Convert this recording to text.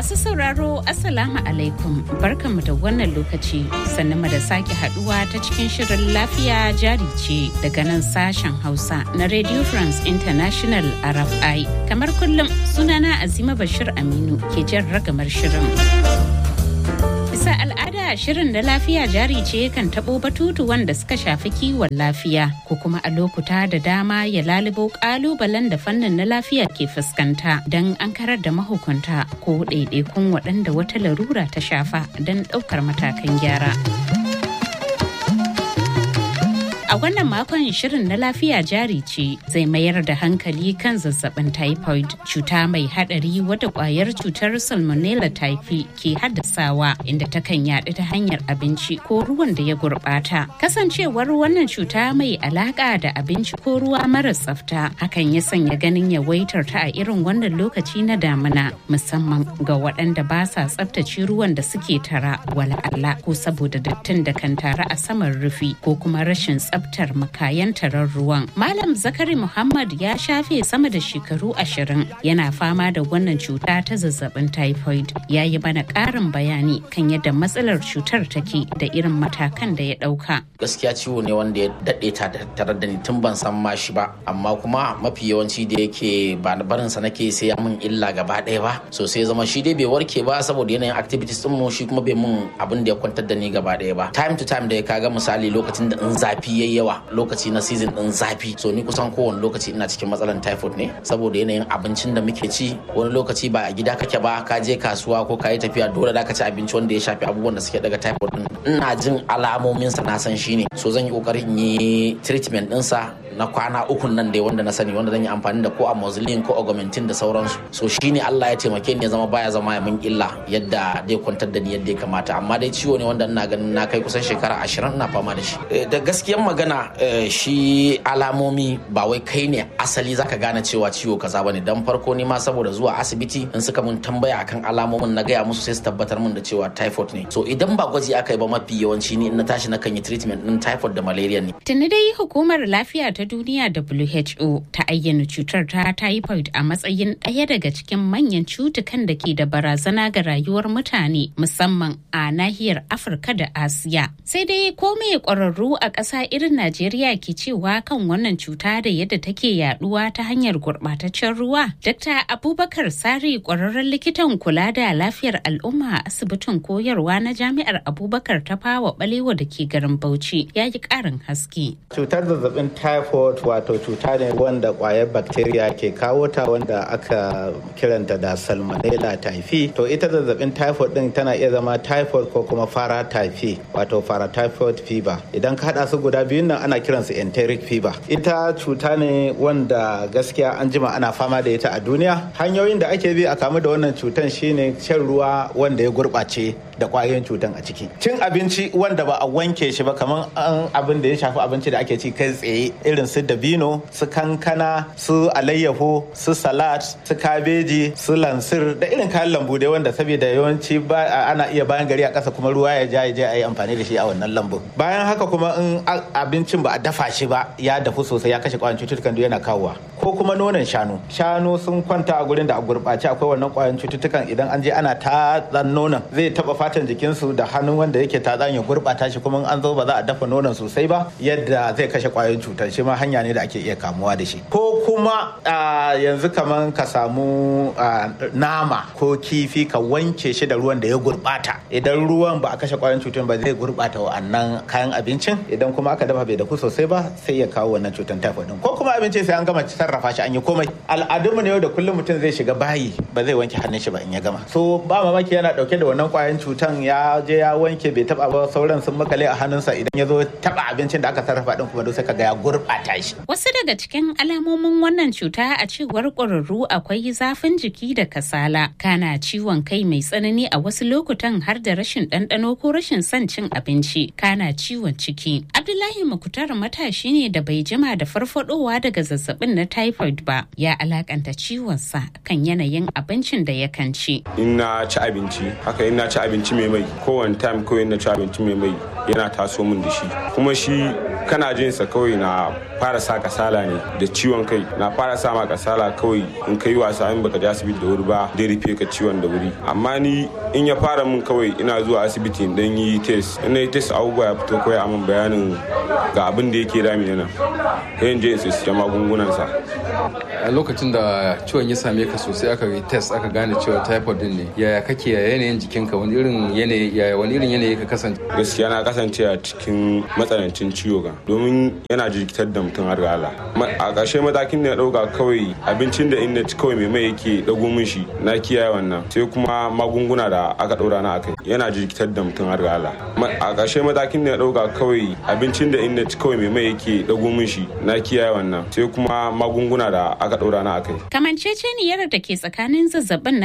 Masu sauraro Assalamu alaikum barkanmu da wannan lokaci sannan mu da sake haduwa ta cikin shirin lafiya jari ce daga nan sashen Hausa na Radio France International RFI. Kamar kullum sunana Azima Bashir Aminu ke jan ragamar shirin. Bisa al'ada shirin da lafiya jari ce kan taɓo batutu wanda suka shafi kiwon lafiya ko kuma a lokuta da dama ya lalubo ƙalubalen da fannin na lafiya ke fuskanta don an karar da mahukunta ko ɗaiɗaikun waɗanda wata larura ta shafa don ɗaukar matakan gyara. A wannan makon shirin na lafiya jari ce zai mayar da hankali kan zazzabin typhoid cuta mai hadari wadda kwayar cutar salmonella typhi ke haddasawa inda takan yaɗu ta hanyar abinci ko ruwan da ya gurɓata. Kasancewar wannan cuta mai alaƙa da abinci ko ruwa mara tsafta hakan ya sanya ganin yawaitar ta a irin wannan lokaci na damina musamman ga waɗanda ba sa tsaftace ruwan da suke tara wala Allah ko saboda dattin da kan tara a saman rufi ko kuma rashin tsafta tsaftar makayan tarar ruwan. Malam Zakari Muhammad ya shafe sama da shekaru ashirin yana fama da wannan cuta ta zazzabin typhoid. Ya yi mana ƙarin bayani kan yadda matsalar cutar take da irin matakan da ya ɗauka. Gaskiya ciwo ne wanda ya daɗe ta tare da ni tun ban san ma shi ba, amma kuma mafi yawanci da yake ba barin sa nake sai ya min illa gaba ɗaya ba. So sai zama shi dai bai warke ba saboda yanayin activities din mu shi kuma bai mun abin da ya kwantar da ni gaba ɗaya ba. Time to time da ya kaga misali lokacin da in zafi yayi yawa lokaci na season din zafi so ni kusan kowane lokaci ina cikin matsalan typhoid ne saboda yanayin abincin da muke ci wani lokaci ba a gida kake ba ka je kasuwa ko ka yi tafiya dole da ka ci abinci wanda ya shafi abubuwan da suke daga typhoid din ina jin alamomin sa na san shine so zan yi kokarin yi treatment din sa na kwana ukun nan dai wanda na sani wanda zan yi amfani da ko amoxicillin ko augmentin da sauransu so shine Allah ya taimake ni ya zama baya zama ya min illa yadda dai kwantar da ni yadda ya kamata amma dai ciwo ne wanda ina ganin na kai kusan shekara ashirin ina fama da shi da gaskiyan magana shi alamomi ba wai kai ne asali zaka gane cewa ciwo kaza bane dan farko ni ma saboda zuwa asibiti in suka mun tambaya akan alamomin na gaya musu sai su tabbatar mun da cewa typhoid ne so idan ba gwaji aka yi ba mafi yawanci ni in na tashi na kan yi treatment din typhoid da malaria ne tuni dai hukumar lafiya ta duniya WHO ta ayyana cutar ta typhoid a matsayin ɗaya daga cikin manyan cutukan da ke da barazana ga rayuwar mutane musamman a nahiyar Afirka da Asiya. Sai dai ko me ƙwararru a ƙasa irin Najeriya ke cewa kan wannan cuta da yadda take yaduwa ta hanyar gurɓataccen ruwa. Dr. Abubakar Sari ƙwararren likitan kula da lafiyar al'umma a asibitin koyarwa na Jami'ar Abubakar ta fawa balewa da ke garin Bauchi ya yi ƙarin haske. Cutar zazzabin typhoid wato cuta ne wanda kwayar bacteria ke kawo ta wanda aka kiranta da salmonella typhi to ita zazzabin typhoid din tana iya zama typhoid ko kuma fara typhi wato fara typhoid fever idan ka hada su guda biyun nan ana kiransu enteric fever ita cuta ne wanda gaskiya an jima ana fama da ita a duniya hanyoyin da ake bi a kamu da wannan cutan shine shan ruwa wanda ya gurbace da kwayoyin cutan a ciki cin abinci wanda ba a wanke shi ba kamar an abin da ya shafi abinci da ake ci kai tsaye irin su dabino su kankana su alayyaho su salad su kabeji su lansir da irin kayan lambu dai wanda saboda yawanci ana iya bayan gari a ƙasa kuma ruwa ya ja ya je a yi amfani da shi a wannan lambu bayan haka kuma in abincin ba a dafa shi ba ya dafu sosai ya kashe kwayoyin cututtukan duk yana kawowa ko kuma nonon shanu shanu sun kwanta a gurin da a gurɓace akwai wannan kwayoyin cututtukan idan an je ana tatsan nonon zai taba fatan jikinsu da hannun wanda yake tatsan ya gurɓata shi kuma an zo ba za a dafa nonon sosai ba yadda zai kashe kwayoyin cutar shi ma hanya ne da ake iya kamuwa da shi ko kuma yanzu kaman ka samu nama ko kifi ka wanke shi da ruwan da ya gurbata idan ruwan ba a kashe kwayoyin cutar ba zai gurbata wa'annan kayan abincin idan kuma aka dafa bai dafu sosai ba sai ya kawo wannan cutar typhoid din ko kuma abinci sai an gama sarrafa shi an yi komai al'adunmu ne yau da kullum mutum zai shiga bayi ba zai wanke hannun shi ba in ya gama so ba mamaki yana dauke da wannan kwayoyin cutan ya je ya wanke bai taba ba sauran sun makale a hannunsa idan ya zo taba abincin da aka sarrafa din kuma sai ka ga ya gurbata shi wasu daga cikin alamomin wannan cuta a cewar ƙwararru akwai zafin jiki da kasala kana ciwon kai mai tsanani a wasu lokutan har da rashin ɗanɗano ko rashin son cin abinci kana ciwon ciki abdullahi makutar matashi ne da bai jima da farfadowa daga zazzabin na typhoid ba ya alakanta ciwonsa kan yanayin abincin da yakan ci in na ci abinci haka in na ci abinci mai mai kowane time ko in na ci abinci mai mai yana taso min da shi kuma shi kana jin sa kawai na fara sa kasala ne da ciwon kai na fara sa ma kasala kawai in kai wasa in baka je asibiti da wuri ba dai rufe ka ciwon da wuri amma ni in ya fara min kawai ina zuwa asibiti in dan yi test in na yi test abubuwa ya fito kawai a min bayanin ga abin da yake dami nan sai in je in siya magungunan sa a lokacin da ciwon ya same ka sosai aka yi test aka gane cewa typhoid din ne yaya kake ya yanayin jikinka wani irin yanayi yaya wani irin yanayi ka kasance gaskiya na kasance a cikin matsanancin ciwo ga domin yana jirkitar da mutum har ga Allah a ƙarshe matakin da na ɗauka kawai abincin da in na ci kawai mai mai yake ɗago min shi na kiyaye wannan sai kuma magunguna da aka ɗora na akai yana jirkitar da mutum har ga Allah a ƙarshe matakin da na ɗauka kawai abincin da in na ci kawai mai mai yake ɗago min shi na kiyaye wannan sai kuma magunguna da aka ɗora na akai Kamanceceniyar da ke tsakanin zazzabin